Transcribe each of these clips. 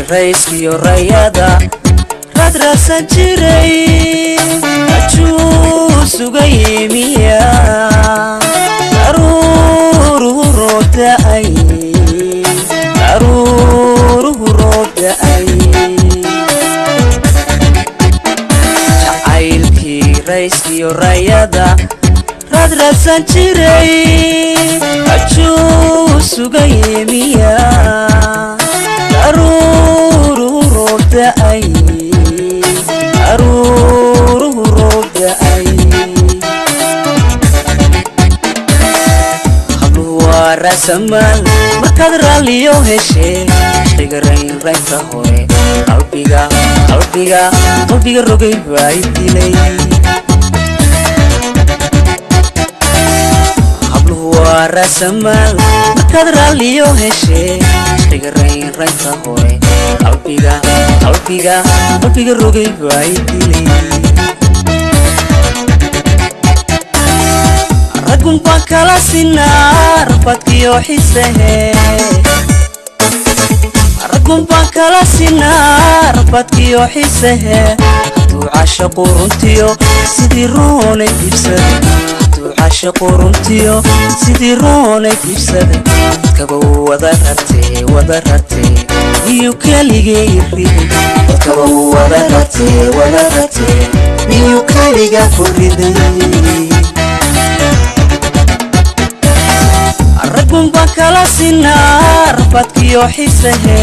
rayskiyo rayada radrasan jiray ajuu suga yimiya daruuruhu roobda'ay daruuruhu roobda'ay jacaylkii rayskiyo rayada radrasan jiray ajuu suga yimiya daruuruhu roobda'ay daruuruhu roobda'ay habluhu waa raasamaal markaad raalliyo heshee shayga raynraynta hore qalbiga qalbiga qalbiga rogay baa i dilay habluhu waa raasamaal markaad raalliyo heshee shayga raynraynta hore qalbiga qalbiga qalbiga rogay baa i dilay raggun baan kala sinaa rafadkiyo xisehe raggun baan kala sinaa rafadkiyo xisehe hadduu cashaqu runtiyo sidii roonay dibsada hadduu cashaqu runtiyo sidii roonay dibsada dadkaba wada rartee wada rartee miyuu keligay riday dadkaba wada rartee wada rartee miyuu keliga ku riday raggun baan kala sinaa rafadkiyo xisehe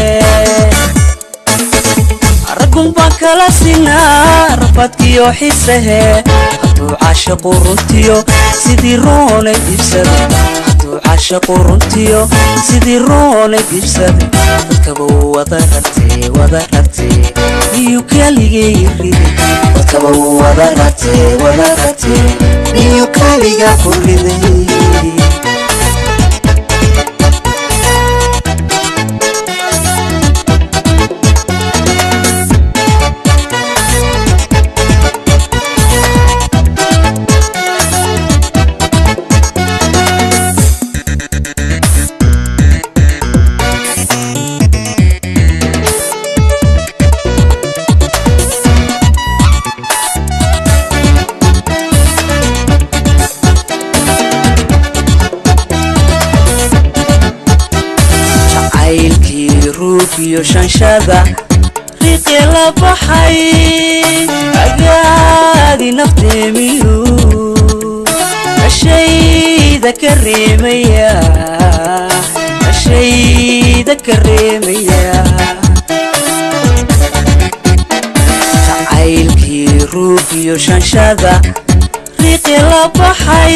raggun baan kala sinaa rafadkiyo xisehe hadduu cashaqu runtiyo sidii roonay dibsada hadduu cashaqu runtiyo sidii roonay dibsada dadkaba wada rartee wada rartee miyuu keligay riday dadkaba wada rartee wada rartee miyuu keliga ku riday jacaylkii ruugiyo shanshada riiqi la baxay agaadi nafteemiyu ashayda ka reemaya ashayda ka reemaya jacaylkii ruugiyo shanshada riiqi la baxay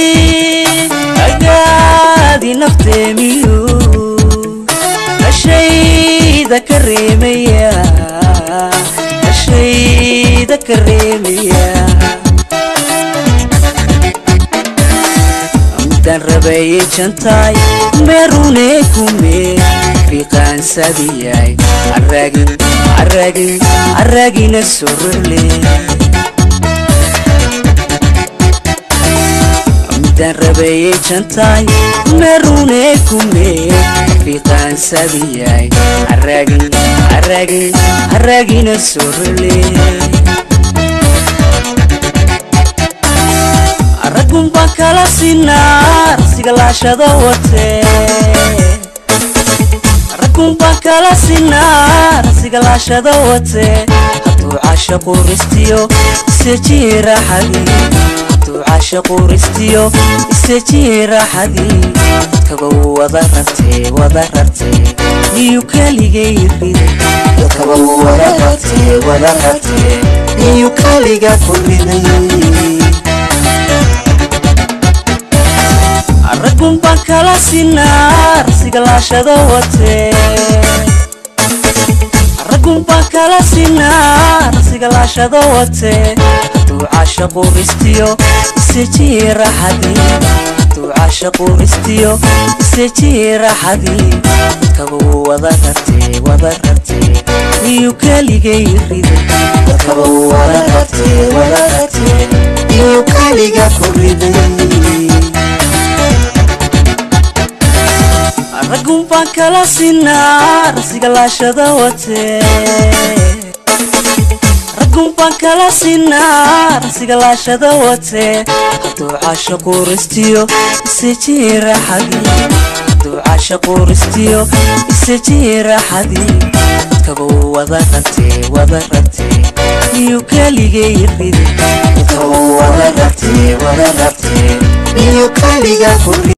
agaadi nafteemiyu ashayda ka reemaya ashayda ka reemaya midaan rabayay jantaay meerune kume fiiqaansadiyay aragin aragin aragina sorole midaan rabayay jantaay meerune kume fiiqaansadiyay aragin aragin aragina sorole raggun baan kala sinaa rasiga laashado watee raggun baan kala sinaa rasiga laashado watee hadduu cashaqu ristiyo isejii raaxadii hadduu cashaqu ristiyo isejii raaxadii dadkaba wada rartee wada rartee miyuu keligay riday dadkaba wada rartee wada rartee miyuu keliga ku riday raggun baan kala sinaa rasiga laashado watee raggun baan kala sinaa rasiga laashado watee hadduu cashaqu ristiyo isejii raaxadii hadduu cashaqu ristiyo isejii raaxadii dadkaba wada rartee wada rartee miyuu keligay riday dadkaba wada rartee wada rartee miyuu keliga ku riday raggun baan kala sinaa rasiga laashada watee raggun baan kala sinaa rasiga laashada watee hadduu caasha quuristiyo isejii raaxadii hadduu caasha quuristiyo isejii raaxadii dadkabuu wada ragtee wada ragtee iyo keligay ridi dadkabuu wada ragtee wada ragtee iyo keliga ku